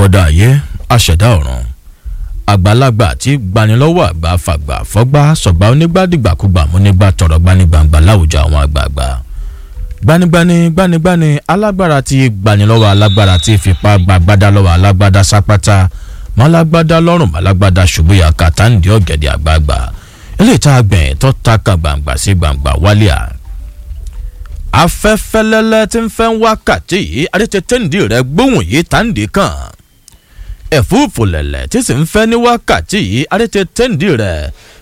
akọ́dá ayé aṣẹ̀dá ọ̀run àgbàlagbà tí gbanilọ́wọ́ àgbà fàgbà fọ́gbà sọ̀gbà onígbàdìgbàkúgbà múnígbà tọ̀rọ̀ gbanigbàǹgbà láwùjọ àwọn àgbààgbà gbanigbani gbanigbani alágbára tí gbanilọ́wọ́ alágbára tí fipá gbàgbádá lọ́wọ́ alágbádá sápátá málágbádá lọ́rùn málágbádá ṣubúyà kàtàǹdì ọ̀gẹ̀dẹ̀ àgbààgbà eléyìí tá a gbẹ̀yìn tó ta kan gbàǹgbà sí gbàǹgbà wálé à afẹ́fẹ́lẹ́lẹ́ tí ń fẹ́ wákàtí yìí adétẹ́tẹ́ǹdì rẹ̀ gbóhùn yìí tàǹdì kan ẹ̀fúùfù lẹ̀lẹ̀ tí sì ń fẹ́ ní wákàtí yìí adétẹ́tẹ́ǹdì rẹ̀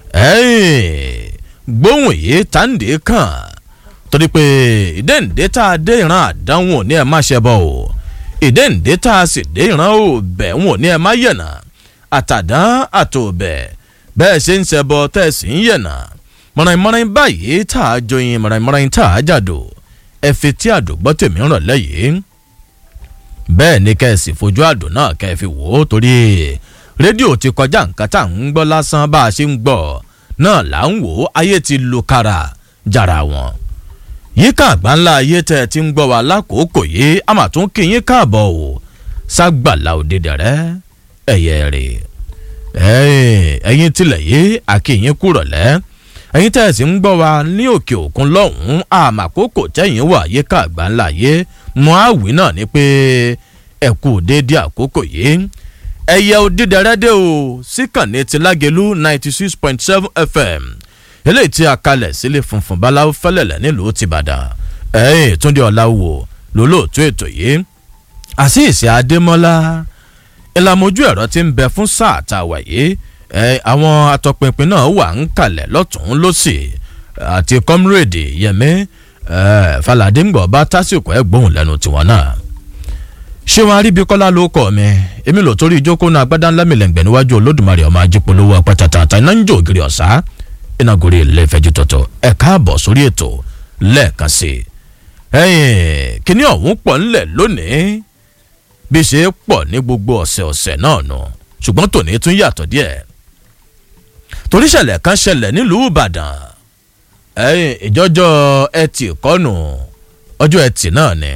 gbóhùn yìí tàǹdì kan torí pé ìdẹ́ǹdẹ́ tá a dé ìran àdánwò ní ẹ̀ má ṣe bọ̀ o ìdẹ́ǹdẹ́ tá a sì dé ìran òbẹ̀ wọn ní ẹ̀ má yẹ̀nà àtàdán àtòbẹ̀ bẹ́ẹ̀ ṣe ń ṣẹbọ tẹ́ ẹ sì ń yẹ̀nà mọ̀ràn-mọ̀ràn báyìí tá a joyin mọ̀ràn-mọ̀ràn tá a jàdò ẹ fi tí àdògbọ́ tèmi rọ̀ lẹ́yìn bẹ́ẹ̀ ni kẹ́ ẹ sì fojú àdó náà kẹ́ ẹ fi wò ó torí rédíò ti kọjá nǹkan tá à ń gbọ́ lásán bá a ṣe ń gbọ́ náà là ń wò ó ayé ti lu kára jàrà wọn yíká àgbáńlá ayé tẹ́ ẹ ti ń gbọ́ wa lákòókò yìí a mà tún kí yín káàbọ̀ o ságbàlá òdìdẹ̀rẹ́ ẹ̀yẹ rè ẹ̀yin tilẹ̀ yìí àkìyín kúrọ̀lẹ́ ẹ̀yin tẹ́ ẹ sì ń gbọ́ wa ní òkè òkun lọ́hùn-ún àmàkókò tẹ́yìn wà yíká àgbáńlá ayé mọ́ àwí náà ni pé ẹ kú déédéé àkókò yìí ẹ̀yẹ òdìdẹ̀rẹ́ dé o síkànnì ti lágẹ̀lú ninety six point seven fm eléyìí tí a kalẹ̀ sílé funfun báláwo fẹ́lẹ̀lẹ̀ nílùú tìbàdàn ẹ̀yìn túndé ọ̀làwò lólóòtú ètò yìí àṣìṣe adémọ́lá ìlàmójú ẹ̀rọ ti ń bẹ fún sáà tá a wà yìí àwọn atọpinpin náà wà ń kalẹ̀ lọ́tún lọ́sì àti kọ́múrèdì yẹmí falade ńgbọ̀ bá tásìkò ẹ̀ gbóhùn lẹ́nu tiwọn náà ṣé wọn aríbikọ́lá ló kọ́ mi èmi lò torí ìjókòó náà agbádá ńlá mi lẹ́ngbẹ̀ níwájú olódùmarè ọmọ ajípolówó apátátá iná ń jó ògiri ọ̀sá iná gorí ilé ìfẹ́jú tọ̀tọ̀ ẹ̀ káàbọ̀ sórí ètò lẹ́ẹ̀kan sí i kíní ọ̀hún pọ̀ ńlẹ̀ lónìí bí ṣe pọ̀ ní gbogbo ọ̀sẹ̀ ọ̀sẹ̀ náà nù ṣùgbọ́n tòní tún yàtọ̀ díẹ̀ torí ṣẹlẹ̀ kan ṣẹlẹ̀ nílùú ìbàdàn ìjọjọ́ ẹtì kọ́nù ọjọ́ ẹtì náà ni.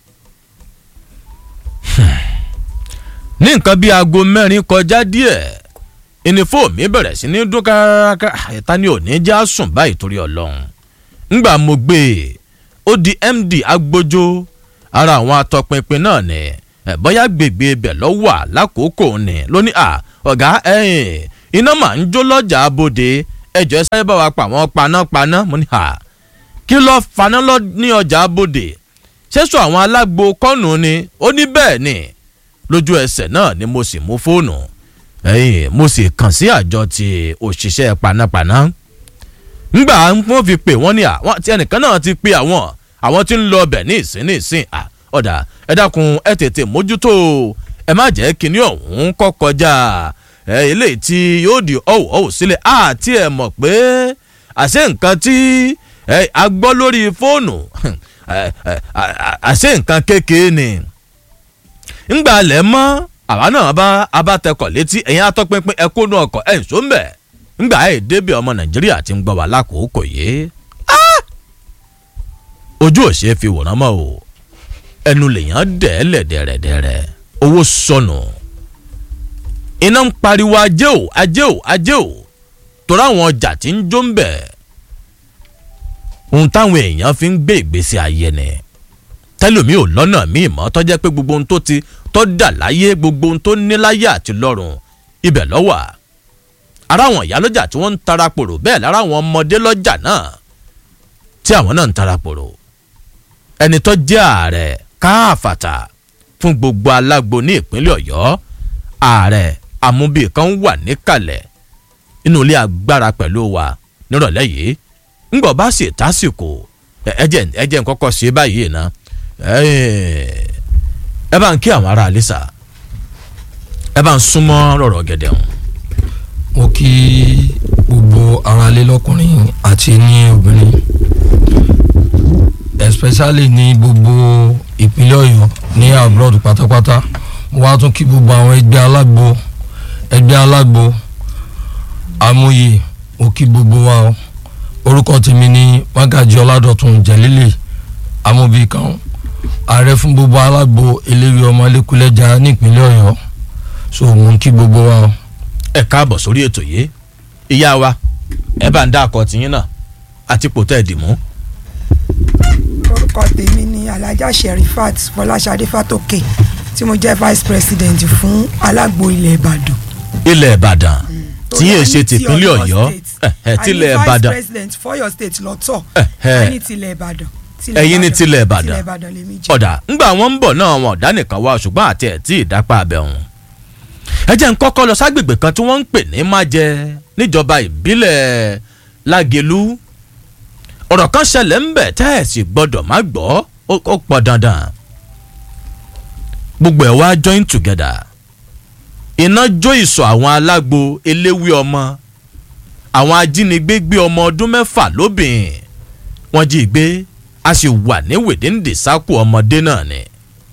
ní nǹkan bíi aago mẹ́rin kọjá díẹ̀ ìnìfò mi bẹ̀rẹ̀ sí ní dún kárakára ìta ni òní já sùn báyìí torí ọlọ́run ńgbà mo gbé e ó di md agbójó ara àwọn atọpinpin náà ni bóyá gbègbè ibẹ̀ lọ́wọ́ lákòókò ni lónìí à ọ̀gá ẹ̀yìn iná mà ń jó lọ́jà abòde ẹjọ́ ẹ sáré bá wa pa àwọn panápaná mo ní à kí lọ́ọ́ faná lọ ní ọjà abòde ṣẹ́sọ àwọn alágbo kọ́nù ni ó ní bẹ́ẹ̀ ni lójú ẹsẹ̀ náà ni mo sì mú fóònù ẹ̀yìn mo sì kàn sí àjọ ti òṣìṣẹ́ panápaná ngbà wọn fi pè wọ́n ní à tí ẹnìkan náà ti pe àwọn àwọn tí ń lọ ọbẹ̀ ní ìsín ní ìsín à ọ̀dà ẹ dákun ẹ tètè mójútó ẹ má jẹ́ kinní ọ̀hún kọ́ kọjá ẹ eléyìí tí yóò di ọ̀wọ̀ ọ̀wọ̀ sílẹ̀ àti ẹ̀ mọ̀ pé àṣẹ nǹkan tí ẹ a gbọ́ lórí fóònù àṣẹ nǹkan kékeré ni ńgbà lẹ̀ mọ́ àwa náà bá abátẹkọ̀ létí ẹ̀yin atọ́pinpin ẹ kónú ọkọ̀ ẹ̀ ń sọ́nbẹ̀ ńgbà ẹ̀ débi ọmọ nàìjíríà ti ń gbọ́ wà lákòókò yìí ojú òṣè fi wòrán mọ́ o ẹnu lèèyàn dẹ̀ lẹ̀dẹ̀rẹ̀dẹ̀rẹ̀ owó sọnù iná ń pariwo ajé o ajé o ajé o torí àwọn ọjà tí ń jó ń bẹ̀ ohun táwọn èèyàn fi ń gbé ìgbésí ayé ni tẹlomi ò lọ́nà míì mọ́ tọ́jẹ́ pé gbogbo ohun tó ti tọ́ dà láyé gbogbo ohun tó ní láyé àti lọ́rùn ibẹ̀ lọ́wà ara àwọn ìyá lọ́jà tí wọ́n ń tara pòrò bẹ́ẹ̀ lára àwọn ọmọdé lọ́jà náà tí àwọn náà ń tara pòrò ẹni tó jẹ́ ààrẹ káàfàtà fún gbogbo alágbo ní ìpínlẹ̀ ọ̀yọ́ ààrẹ amúbí kan wà níkàlẹ̀ inú ilé agbára pẹ̀lú wa nírọ̀lẹ́ yìí ńgbọ̀ bá sì tásìkò ẹ̀jẹ̀ ẹ̀jẹ̀ nkọ́kọ́ ṣe báyìí ná ẹ bá ń kí àwọn ará àlísà ẹ bá ń súnmọ́ rọ̀rọ̀ gẹ̀dẹ̀ hàn. mo kí gbogbo aráalé lọkùnrin àti ní obìnrin especially ní gbogbo ìpínlẹ̀ ọ̀yọ́ ní abroad pátápátá mo wá tún kí gbogbo àwọn ẹgbẹ́ alágbo ẹgbẹ́ alágbo amóye mo kí gbogbo wa o orúkọ tèmi ní mágàjí ọládọ̀tun jẹ̀lílẹ̀ amóbìkan ààrẹ fún gbogbo alágbo eléwé ọmọ lẹ́kúlẹ́jà nípínlẹ̀ ọ̀yọ́ so mo ń kí gbogbo wa o. ẹ káàbọ̀ sórí ètò yìí ìyá wa ẹ bá ń dá akọ tiyín náà àti pòtẹ́ ìdìmú. orúkọ tèmi ni alhaja sherifat fọláṣadé fatoke tí mo jẹ́ vice president fún alágbo ilẹ̀ ìbàdàn. ilẹ̀ ìbàdàn tí yéé ṣe Torí a ní ti tìpínlẹ̀ ọ̀yọ́ ẹ̀ tilẹ̀ a ní vice ìbàdàn president fọyọ state lọ́tọ̀ Ẹ̀hẹ́. a ní tilẹ̀ ìbàdàn. Ẹ̀yin ní tilẹ̀ Ìbàdàn. tilẹ̀ ìbàdàn lèmi jẹ́. ọ̀dà ńgbà wọn ń bọ̀ náà wọn ọ̀dà nìkan wá ṣùgbọ́n àti ẹ̀ tí ìdápá abẹ wọn. ẹ jẹ́ ń kọ́kọ́ lọ ságbègbè kan tí wọ́n ń pè ní májẹ níjọba ìbílẹ̀ lágẹ̀lú ọ̀rọ̀ kan ṣẹlẹ̀ ń bẹ̀ tẹ́ ẹ̀ sì gbọ́dọ̀ má gbọ́ ó ó pọ̀ dandan gbogbo ẹ̀ wá join together iná jó ìsọ̀ àwọn alágbo eléwé ọmọ àwọn ajínigbé gbé ọmọ ọdún mẹ́fà lóbìn wọ́n jí i gbé a sì wà ní wèdéǹdè sákò ọmọdé náà ni.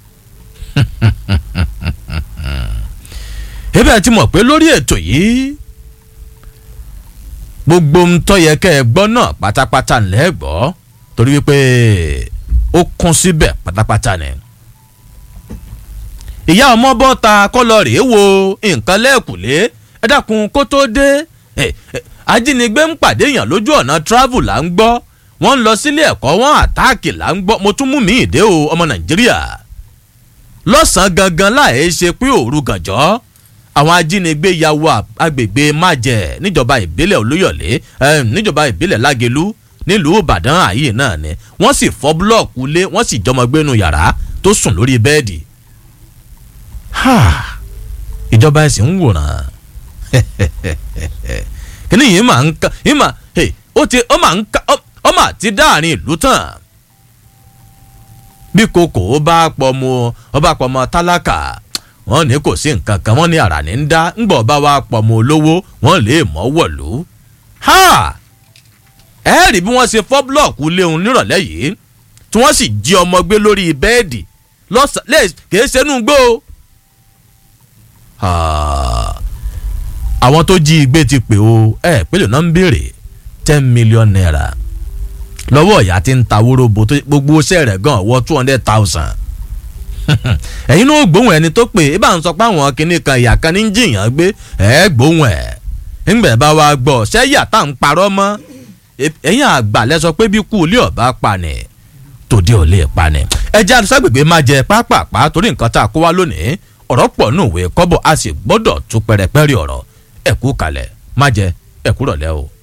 ebe ẹ ti mọ̀ pé lórí ètò yìí gbogbo ń tọ́ yẹ kẹ́ ẹ gbọ́ náà pátápátá ńlẹ́ gbọ́ torí wípé ó kún síbẹ̀ pátápátá ni. ìyá ọmọ bọ́ ta kọ́lọ́ rèé wo nǹkan lẹ́ẹ̀kùlé ẹ dákun kó tó dé ẹ, ẹ, ajínigbé ń pàdé èèyàn lójú ọ̀nà travel là ń gbọ́ wọ́n ń lọ sílé ẹ̀kọ́ wọ́n àtáàkì là ń gbọ́ mo tún mú mi ìdè o ọmọ nàìjíríà lọ́sàn-án gangan láì ṣe pé òru gànjọ́ àwọn ajínigbé ya wọ agbègbè májẹ níjọba ìbílẹ̀ olóyọ̀lé eh, níjọba ìbílẹ̀ lágẹ̀lú nílùú ìbàdàn ààyè náà ni wọ́n sì fọ́ búlọ́ọ̀kù lé wọ́n sì jọmọgbénu yàrá tó sùn lórí bẹ́ẹ̀dì Ha! ìjọba ẹ̀sìn ń wòran kíní yìí máa ń ká yìí máa hey, ó ti ó máa ń ká ó- ó máa ti dáàrin ìlú tán bí kòkó bá pọ̀ mọ́ ọ bá pọ̀ mọ́ tálákà wọ́n ní kò sí nǹkan kan wọ́n ní àrà ní ń dá ńgbọ̀ bá wa pọ̀ mọ́ olówó wọ́n lè mọ́ wọ̀lú. ha ẹ rí bí wọ́n ṣe fọ́ búlọ̀kù léun nírọ̀lẹ́ yìí tí wọ́n sì jí ọmọ gbé lórí bẹ́ẹ̀dì lọ́sàn-án kìí ṣẹ́nu gbó. Ah, àwọn tó jí igbe ti pè o ẹ pélé náà ń béèrè ten million naira lọ́wọ́ ìyá tí ń ta wóróbo tó gbogbo iṣẹ́ rẹ̀ gan wọ two hundred thousand ẹ̀yin náà gbóhùn ẹni tó pè é bá ń sọ pé àwọn kinní kan ìyá kan ní ń jìyàn gbé ẹ̀ gbóhùn ẹ̀ ńgbẹ̀ bá wa gbọ́ ṣẹ́yà tá à ń parọ́ mọ́ ẹ̀yin àgbà lẹ sọ pé bí kú ilé ọ̀bá pa ni tòde ò lè pa ni. ẹja àdúságbègbè máa jẹ pápápá torí nǹkan tá a kó wá lónìí ọ̀rọ̀ pọ̀ nù òwe kọ́bọ̀ a sì gbọ́dọ̀ tún pẹrẹpẹrẹ ọ̀rọ̀ ẹ̀kú kalẹ̀ má jẹ ẹ̀kú rọ̀lẹ́ o.